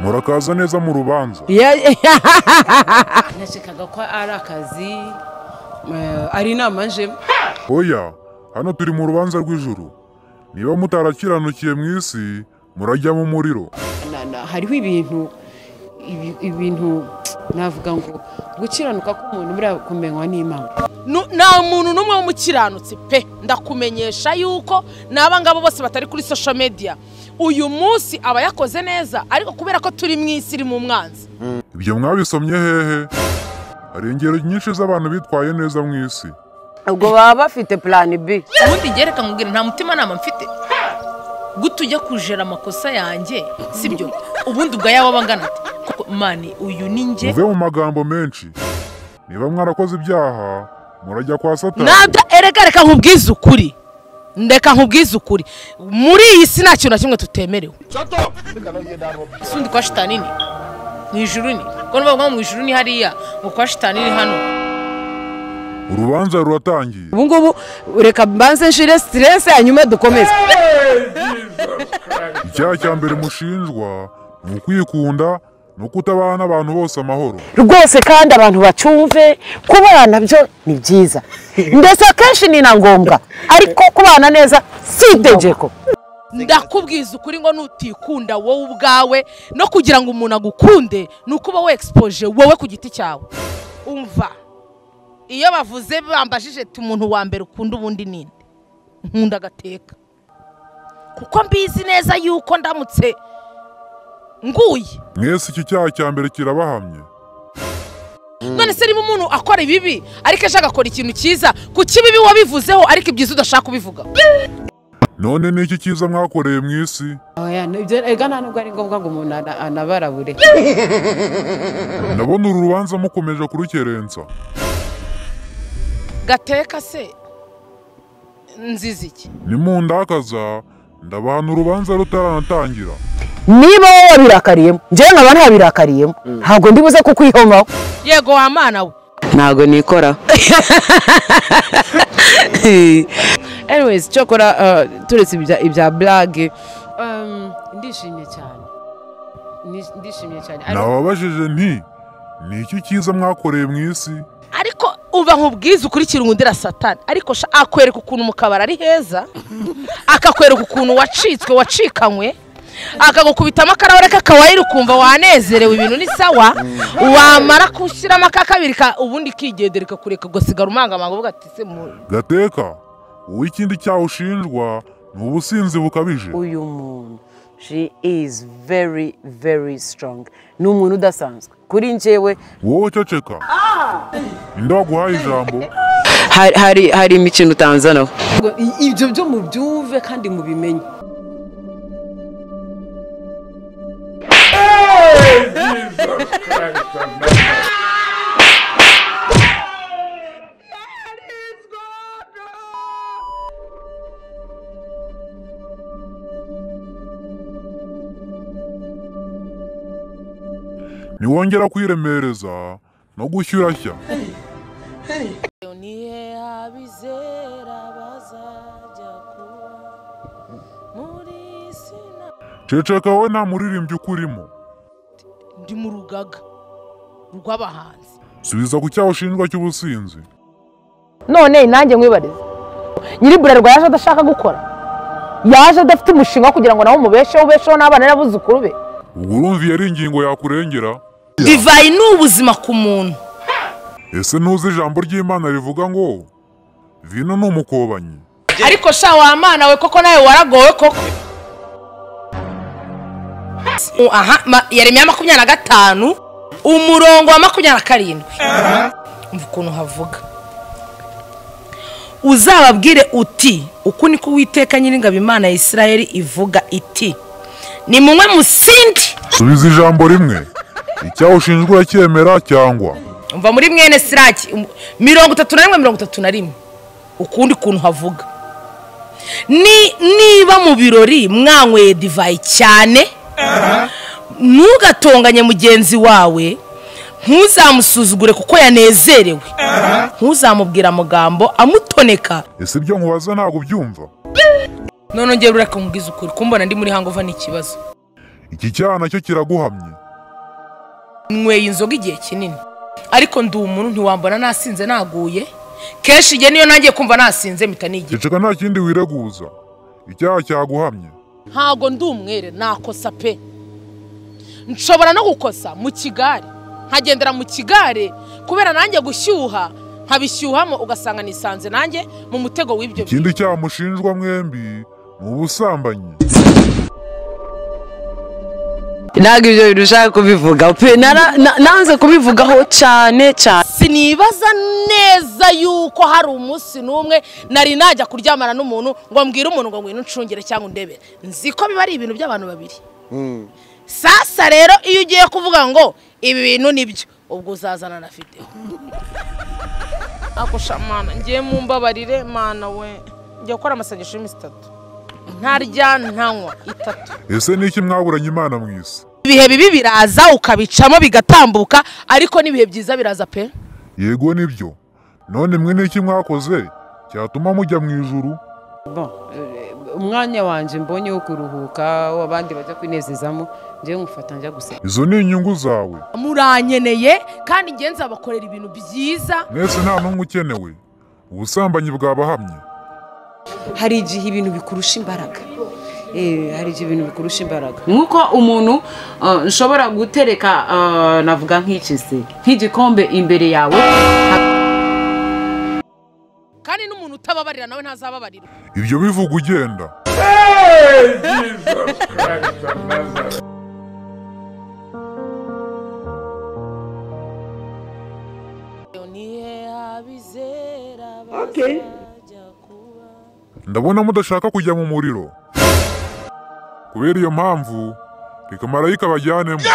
murakaza neza mu rubanza nakekaga ko ari akazi eh, ari inama njemo oya hano turi mu rubanza rw'ijuru niba mutarakiranukiye mu isi murajya mu muriro Na- na- hariho ibintu ibi- ibintu navuga ngo gukiranuka k'umuntu buriya kumenywa n'imana Nu- nta muntu n'umwe w'umukiranutsi pe ndakumenyesha yuko n'aba ngabo bose batari kuri social media uyu munsi aba yakoze neza ariko kubera ko turi mu isi iri mu mwanzi ibyo mwabisomye hehe hari ingero nyinshi z'abantu bitwaye neza mu isi ubwo baba bafite plan b ubundi gereka nkubwira nta mutimanama mfite guta ujya kujera amakosa yanjye sibyo ubundi ugaya waba angana ate Koko, mani uyu ni njye muve mu magambo menshi niba mwarakoze ibyaha murajya kwa satani nabyo erega reka nkubwize ukuri reka nkubwize ukuri muri iyi si nta kintu na kimwe tutemerewe ese undi kwa shitani ni mu ijuru ni ko nubavuga ngo mu ijuru ni hariya ngo kwa shitani ni hano urubanza ruratangiye ubu ngubu reka mbanze nshire siterese hanyuma dukomeze icyaha cya mbere mushinjwa ni ukwikunda ni ukutabana n'abantu bose amahoro rwose kandi abantu bacumve kubana byo ni byiza ndetse akenshi ni na ngombwa ariko kubana neza si itegeko ndakubwiza ukuri ngo nutikunda wowe ubwawe no kugira ngo umuntu agukunde ni uko uba wexpoje wowe ku giti cyawe umva iyo bavuze bambajije ati umuntu wa mbere ukunda ubundi ninde nkunda agateka kuko mbizi neza yuko ndamutse nguye mwese iki cyaha cya mbere kirabahamye none se niba umuntu akora ibibi ariko ejo agakora ikintu cyiza ku kibibi wabivuzeho ariko ibyiza udashaka kubivuga none ni iki cyiza mwakoreye mu isi Oya, ibyo rega nta nubwo ari ngombwa ngo umuntu ana- anabarabure ndabona uru rubanza mukomeje kurukerensa gateka se nziza iki nimundakaza ndabahana urubanza rutaranatangira niba wowe wabirakariyemo njyewe nkaba ntabirakariyemo ntabwo ndibuze kukwihomaho yego wa mana we ntago nikora anyways cyokora eh, turetse ibya- ibya burage Em, ndishimye cyane Ni- ndishimye cyane Ari- nababajije nti ni iki cyiza mwakoreye mu isi ariko uba nkubwiza ukurikira undi satani ariko sha akwereka ukuntu mu kabari ari heza akakwereka ukuntu wacitswe wacikanywe akagukubitamo akarahore kawairi ukumva wanezerewe ibintu ni sawa wamara gushyiramo akakabiri ka ubundi ikigendera ikakureka ugasigara umangamanga uvuga ati se mu gateka uwo ikindi cyaha ushinjwa ni ubusinzi bukabije uyu muntu she is very very strong ni umuntu udasanzwe kuri njyewe wowe ceceka ninde waguhaye ijambo hari, hari, hari imikino utanzanaho ngo i- ibyo byo mubyumve kandi mubimenye niwongera kwiremereza no gushyira shya nihe abizera bazajya kuba muri sina ceceka wowe nta muririmbyi ukurimo ndi mu rugaga rw'abahanzi subiza ku cyaha ushinjwa cy'ubusinzi none nanjye mwibarize nyiri burerwa yaje adashaka gukora yaje adafite umushinga wo kugira ngo nawe umubesheho ubesheho n'abana n'abuzukuru be ubwo urumva yari ingingo yakurengera divayi ni ubuzima ku muntu ese ntuzi ijambo ry'imana rivuga ngo vino ni umukobanyi ariko sha wa mana we koko nawe waragowe koko U- aha ma- yeremiya makumyabiri na gatanu umurongo wa makumyabiri na karindwi umva ukuntu havuga uzababwire uti uku niko uwiteka nyiringabo imana ya isirayeli ivuga iti ni munywe musindi subiza ijambo rimwe icyaha ushinjwa uracyemera cyangwa umva muri mwene siraki um- mirongo itatu na rimwe mirongo itatu na rimwe ukundi kuntu havuga Ni- niba mu birori mwanyweye divayi cyane ntugatonganye mugenzi wawe ntuzamusuzugure kuko yanezerewe ntuzamubwira amagambo amutoneka ese ibyo nkubaza ntabwo ubyumva none ngera ureka nkubwiza ukuri kumbona ndi muri hango uva n'ikibazo iki cyaha nacyo kiraguhamye nyweye inzoga igihe kinini ariko ndi umuntu ntiwambona nasinze naguye kenshi igihe niyo nangiye kumva nasinze mpita nigira ceceka nta kindi wireguza icyaha cyaguhamye ntago ndi umwere nakosa pe nshobora no gukosa mu kigare nkagendera mu kigare kubera nanjye gushyuha nkabishyuhamo ugasanga nisanze nanjye mu mutego w'ibyo bintu ikindi cyaha mushinjwa mwembi ni ubusambanyi ntabwo ibyo bintu ushaka kubivuga pe nara- na- nanze kubivugaho cyane cyane sinibaza neza yuko hari umunsi n'umwe nari najya kuryamana n'umuntu ngo mbwire umuntu ngo ngwino uncungire cyangwa undebe nzi ko biba ari ibintu by'abantu babiri sasa rero iyo ugiye kuvuga ngo ibi bintu nibyo ubwo uzazana na videwo ako shamana ngiye mu mbabarire mana we ngiye gukora amasengesho y'iminsi itatu ntarya ntanywa itatu ese ni iki mwaburanye imana mu isi ibihe bibi biraza ukabicamo bigatambuka ariko n'ibihe byiza biraza pe yego nibyo none mwe n'iki mwakoze cyatuma mujya mu ijuru Bon, eh, umwanya wanjye mbonye wo kuruhuka w'abandi bajya kwinezezamo njyewe ngufata njya gusenga izo ni inyungu zawe murankeneye kandi njye nzabakorera ibintu byiza mwese nta n'umwe ukenewe ubusambanyi bwabahamye hari igihe ibintu bikurusha imbaraga Eh, hari igihe ibintu bikurusha imbaraga nk'uko umuntu eh, nshobora gutereka eh, navuga nk'iki se nk'igikombe imbere yawe kandi n'umuntu utababarira nawe ntazababarirwa ibyo bivuga ugenda ndabona mudashaka kujya mu muriro kubera iyo mpamvu reka marayika bajyanemo